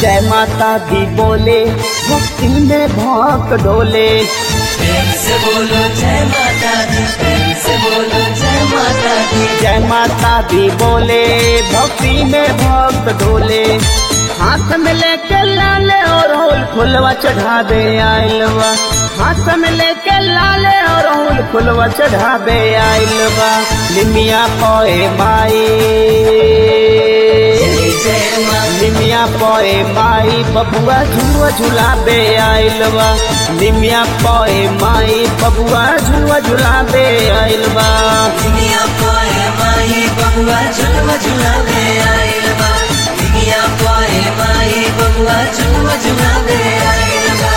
जय माता दी बोले भक्ति में भक्त डोले प्रेम से बोलो जय माता दी प्रेम से बोलो जय माता दी जय माता दी बोले भक्ति में भक्त डोले हाथ में लेके लाले और होल फुलवा चढ़ावे आइलवा हाथ में लेके लाले और होल फुलवा चढ़ावे आइलवा लिमिया पोए माई जय जय माँ निमिया पोए माई बबुआ झुआ झुलाबे आइलवा निमिया पोए माई बबुआ झुआ झुलाबे आइलवा दुनिया पोए माही बबुआ झुलवा झुलावे आइल बा दुनिया पोए माही बबुआ झुलवा झुलावे आइल बा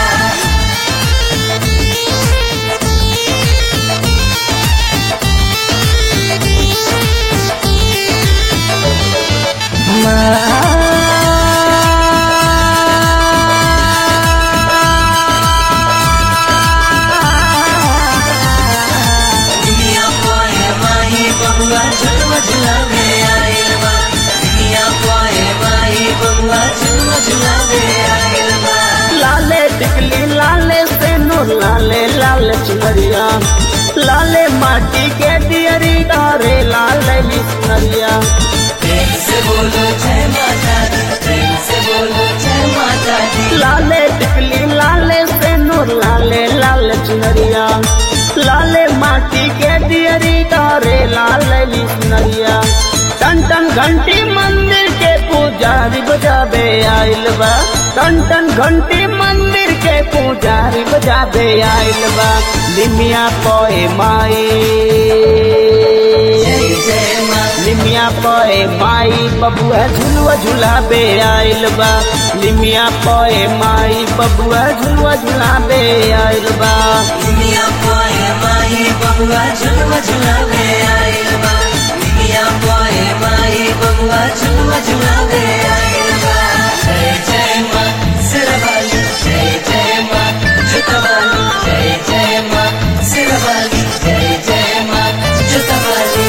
दुनिया पोए माही बबुआ झुलवा झुलावे आइल बा दुनिया पोए माही बबुआ झुलवा झुलावे आइल बा लाले टिकली लाले सेनो लाले लाल चुनरिया लाले माटी के दियरी डारे लाले लिसनरिया प्रेम से बोलो जय माता दी प्रेम से बोलो जय माता दी लाले टिकली लाले सेनो लाले लाल चुनरिया लाले माटी के दियरी डारे लाले लिसनरिया टन टन घंटी मंदिर के पुजारी बजाबे आइल बा टन टन घंटी मंदिर के पुजारी बजाबे आइल बा निमिया पोए माई जय जय माँ निमिया पोए माई बबुआ झुलुआ झुलाबे आइल बा निमिया पोए माई बबुआ झुलुआ झुलाबे आइल बा दुनिया पोए माही बबुआ झुलवा झुलावे आइल बा दुनिया पोए माही बबुआ झुलवा झुलावे आइल बा जय जय माँ सिरवाली जय जय माँ जुतवाली जय जय माँ सिरवाली जय जय माँ जुतवाली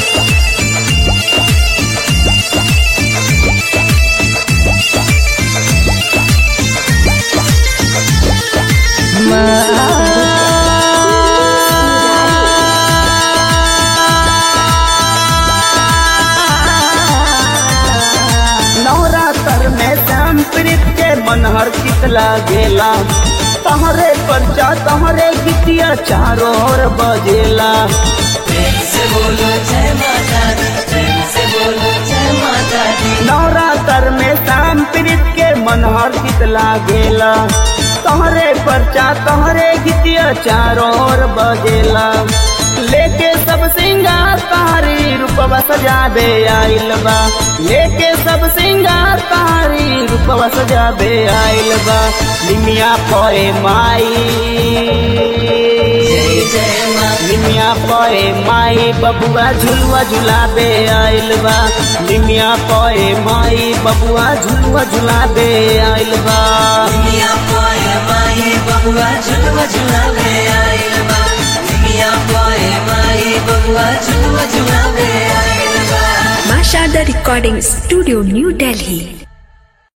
नवरात्र में श्याम प्रीत के मनहर कितला गेला तहरे परचा तहरे गीतिया चारों ओर बजेला प्रेम से बोलो जय माता दी प्रेम से बोलो जय माता दी नवरात्र में श्याम प्रीत के मनहर कितला गेला तहरे परचा तहरे गीतिया चारों ओर बजेला लेके सब सिंगार तारी रूपवा सजाबे आइल बा लेके सब सिंगार तारी रूपवा सजाबे आइल बा निमिया पोए माई जय जय माँ निमिया पोए माई बबुआ झुलुआ झुलाबे आइल बा निमिया पोए माई बबुआ झुलुआ झुलाबे आइल बा दुनिया पोए माही बबुआ झुलवा झुलावे आइल बा दुनिया पोए माही बबुआ झुलवा झुलावे आइल बा Masha the Recording Studio, New Delhi.